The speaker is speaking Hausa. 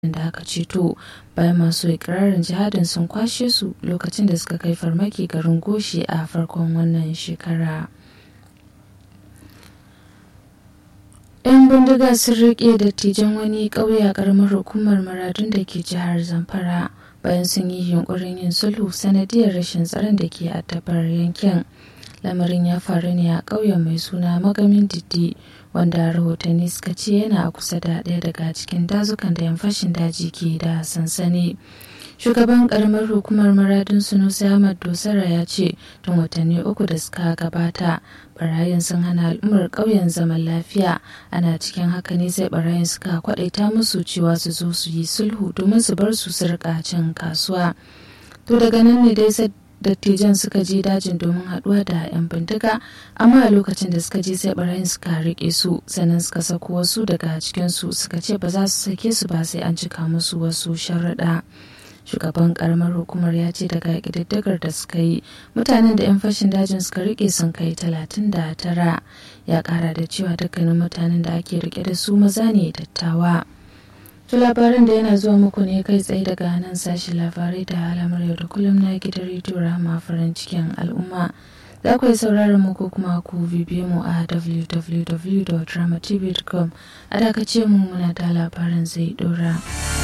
da aka ceto bayan masu ikirarin jihadin sun kwashe su lokacin da suka kai farmaki garin goshi a farkon wannan shekara. 'yan bindiga sun riƙe dattijan wani ƙauye a ƙaramar hukumar maradun da ke jihar zamfara bayan sun yi yunkurin yin sulhu sanadiyar rashin tsaron da ke addabar yankin lamarin ya faru ne a ƙauyen mai suna magamin diddi wanda rahotanni suka ce yana a kusa da ɗaya daga cikin dazukan da yan fashin daji ke da sansani shugaban karamar hukumar maradin sunusi ahmad dosara ya ce tun watanni uku da suka gabata barayin sun hana al'ummar ƙauyen zaman lafiya ana cikin haka ne sai barayin suka kwadaita musu cewa su zo su yi sulhu domin su bar su su rika cin kasuwa to daga nan ne dai dattijan suka je dajin domin haduwa da 'yan bindiga amma a lokacin da suka je sai barayin suka rike su sannan suka sako wasu daga cikinsu suka ce ba za su sake su ba sai an cika musu wasu sharaɗa shugaban karamar hukumar ya ce daga ƙididdigar da suka yi mutanen da 'yan fashin dajin suka rike sun kai talatin da tara ya kara da cewa dukkanin mutanen da ake rike da su maza ne dattawa To labaran da yana zuwa muku ne kai tsaye daga nan sashi labarai da alamar yau da kullum na gidan rediyo rama farin cikin al'umma. Za ku yi sauraron mu ko kuma ku bibiye mu a www.dramatv.com a dakace mu muna da labaran zai dora.